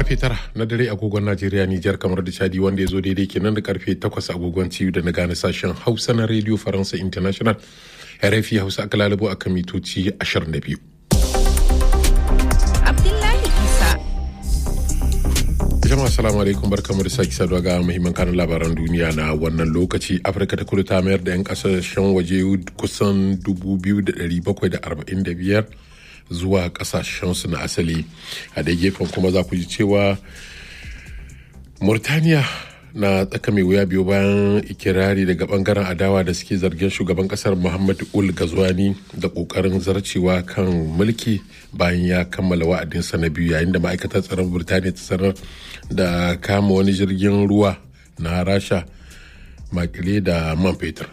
karfe tara na dare agogon Najeriya Nijar kamar da Chadi wanda ya zo daidai kenan da karfe takwas agogon ciyu da na gane sashen Hausa na Radio Faransa International RFI Hausa aka lalabo a kan mitoci 22. Abdullahi Isa. Jama'a salamu alaikum barkamu da sake saduwa ga muhimman kanun labaran duniya na wannan lokaci Afirka ta kudu ta mayar da 'yan kasashen waje kusan 2,745 zuwa kasashensu na asali a da gefen kuma za ku ji cewa murtaniya na tsaka mai wuya biyu bayan ikirari daga bangaren adawa da suke zargin shugaban kasar muhammadu ul gazwani da kokarin zarcewa kan mulki bayan ya kammala wa'adinsa na biyu yayin da ma'aikatar tsaron burtaniya ta sanar da kama wani jirgin ruwa na rasha makile da man fetur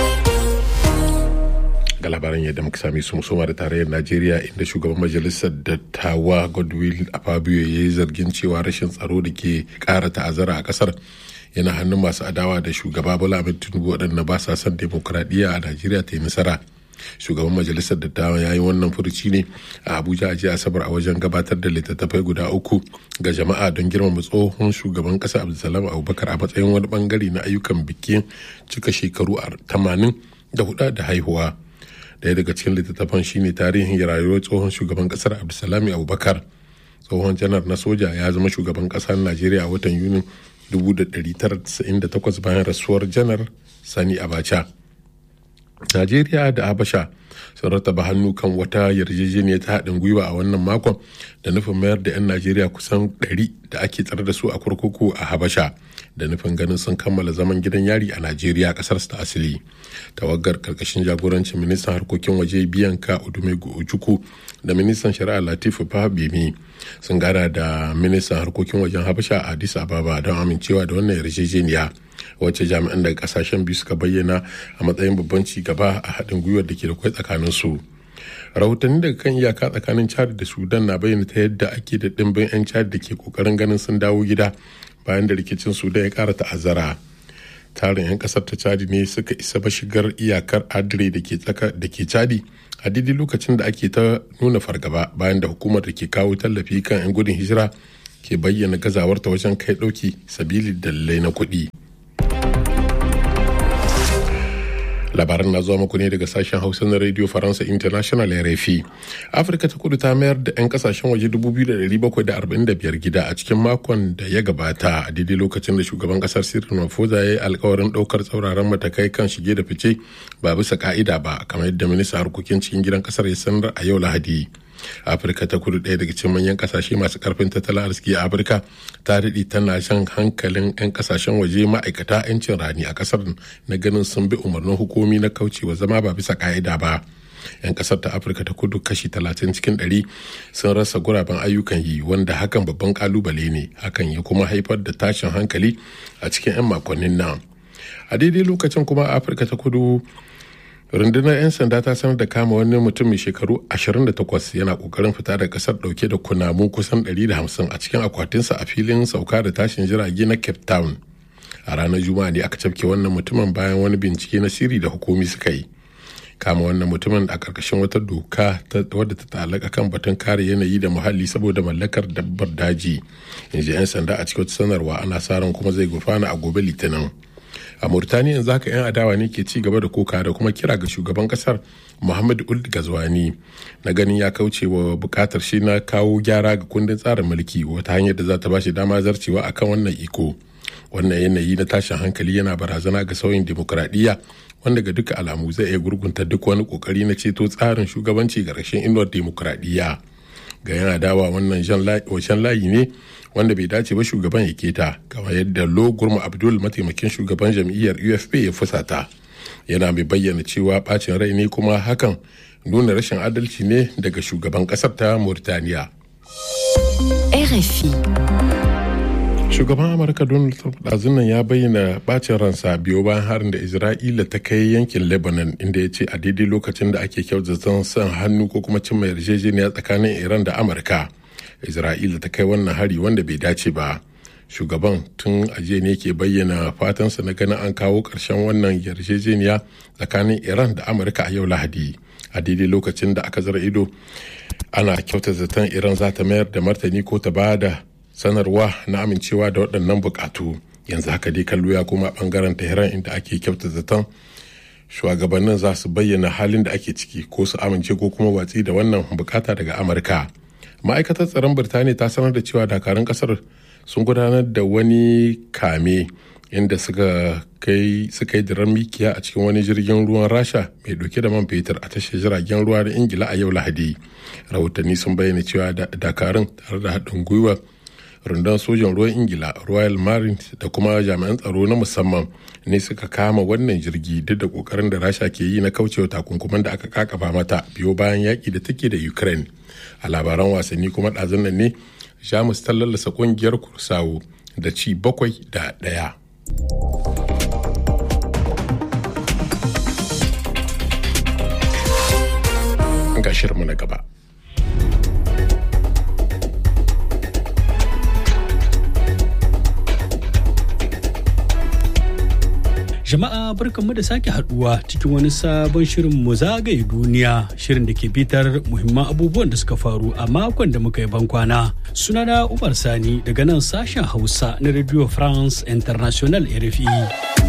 ga labaran yadda muka sami su musoma da tarayyar najeriya inda shugaban majalisar dattawa godwill afabio ya yi zargin cewa rashin tsaro da ke kara ta'azzara a kasar yana hannun masu adawa da shugaba bola ahmed tinubu waɗanda ba sa son demokuraɗiyya a najeriya ta yi nasara shugaban majalisar dattawa ya yi wannan furuci ne a abuja a jiya asabar a wajen gabatar da littattafai guda uku ga jama'a don girmama tsohon shugaban kasa abdulsalam abubakar a matsayin wani bangare na ayyukan bikin cika shekaru 80 da hudu da haihuwa daya daga cikin littattafan shine tarihin rayuwar tsohon shugaban kasar abdulsalami abubakar tsohon janar na soja ya zama shugaban kasar najeriya a watan yunin 1998 bayan rasuwar janar sani abacha najeriya da habasha sun rataba hannu kan wata yarjejeniya ta haɗin gwiwa a wannan makon da nufin mayar da 'yan najeriya kusan 100 da ake tsare da su a kurkuku a habasha da nufin ganin sun kammala zaman gidan yari a najeriya kasar ta asali tawagar karkashin jagorancin ministan harkokin waje biyanka udumegu ojukwu da ministan shari'a latifu fahimimi sun gana da ministan harkokin wajen habasha a addis ababa don amincewa da wannan yarjejeniya wacce jami'an daga kasashen biyu suka bayyana a matsayin babban ci gaba a haɗin gwiwar da ke da kwai tsakanin su rahotanni daga kan iyaka tsakanin chad da sudan na bayyana ta yadda ake da ɗimbin 'yan chad da ke kokarin ganin sun dawo gida bayan da rikicin sudan ya kara ta'azzara tarin 'yan kasar ta chadi ne suka isa mashigar iyakar adire da ke tsaka da ke chadi a daidai lokacin da ake ta nuna fargaba bayan da hukumar da ke kawo tallafi kan 'yan gudun hijira ke bayyana gazawarta wajen kai ɗauki sabili dalilai na kuɗi. labaran na zuwa muku ne daga sashen hausa na radio faransa international rfi afirka ta kudu ta mayar da 'yan kasashen waje 2,745 gida a cikin makon da ya gabata a daidai lokacin da shugaban kasar cyril ramaphosa ya yi alkawarin daukar tsauraran matakai kan shige da fice ba bisa ka'ida ba kamar yadda minista harkokin cikin gidan kasar ya sanar a yau lahadi afirka ta kudu ɗaya daga cikin manyan kasashe masu karfin tattalin arziki a afirka ta daɗe tana shan hankalin 'yan kasashen waje ma'aikata 'yancin rani a kasar na ganin sun bi umarnin hukumi na kaucewa zama ba bisa ka'ida ba 'yan kasar ta afirka ta kudu kashi 30 cikin 100 sun rasa guraben ayyukan yi wanda hakan babban kalubale ne hakan ya kuma haifar da tashin hankali a cikin 'yan makonnin nan a daidai lokacin kuma afirka ta kudu rundunar 'yan sanda ta sanar da kama wani mutum mai shekaru 28 yana kokarin fita da kasar dauke da kunamu kusan 150 a cikin akwatinsa a filin sauka da tashin jirage na cape town a ranar juma'a ne aka cafke wannan mutumin bayan wani bincike na sirri da hukumi suka yi kama wannan mutumin a karkashin wata doka wadda ta talaka kan batun kare yanayi da muhalli saboda mallakar dabbar daji yanzu 'yan sanda a cikin sanarwa ana sa ran kuma zai gufana a gobe litinin a murtaniya yanzu haka 'yan adawa ne ke ci gaba da koka da kuma kira ga shugaban kasar muhammadu uld gazwani na ganin ya kauce wa bukatar shi na kawo gyara ga kundin tsarin mulki wata hanyar da za ta bashi dama zarcewa akan wannan iko wannan yanayi na tashin hankali yana barazana ga sauyin demokuraɗiyya wanda ga duka alamu zai iya gurgunta duk wani kokari na ceto tsarin shugabanci ga rashin inuwar demokuraɗiyya ga yana dawa wannan shan layi ne wanda bai dace ba shugaban ya keta kamar yadda lo gurma abdul mataimakin shugaban jam'iyyar ufp ya fusata yana mai bayyana cewa bacin rai ne kuma hakan nuna rashin adalci ne daga shugaban kasar ta murtaniya RFI. shugaban amurka donald trump ɗazunan ya bayyana bacin ransa biyo bayan harin da isra'ila ta kai yankin lebanon inda ya ce a daidai lokacin da ake kyautata son hannu ko kuma cimma yarjejeniya tsakanin iran da amurka isra'ila ta kai wannan hari wanda bai dace ba shugaban tun ajiye ne ke bayyana fatansa na ganin an kawo ƙarshen wannan yarjejeniya tsakanin iran da amurka a yau lahadi a daidai lokacin da aka zara ido ana kyauta zaton iran za ta mayar da martani ko ta ba da sanarwa na amincewa da waɗannan bukatu yanzu haka dai kallo ya koma bangaren tehran inda ake kyauta zaton shugabannin za su bayyana halin da ake ciki ko su amince ko kuma watsi da wannan bukata daga amurka ma'aikatar tsaron birtaniya ta sanar da cewa dakarun kasar sun gudanar da wani kame inda suka kai suka yi diran mikiya a cikin wani jirgin ruwan rasha mai dauke da man fetur a tashar jiragen ruwa na ingila a yau lahadi rahotanni sun bayyana cewa dakarun tare da haɗin gwiwa rundunar sojan ruwan ingila royal marines da kuma jami'an tsaro na musamman ne suka kama wannan jirgi duk da kokarin da rasha ke yi na kaucewa takunkuman da aka kakaba mata biyo bayan yaƙi da take da ukraine a labaran wasanni kuma ɗazun nan ne jamus ta lallasa ƙungiyar kursawo da ci bakwai da ɗaya ga shirmu na gaba Jama'a barkanmu da sake haduwa cikin wani sabon shirin mu zagaye duniya shirin da ke bitar muhimman abubuwan da suka faru a makon da muka yi bankwana. Sunana Umar Sani daga nan sashen Hausa na Radio France International RFI.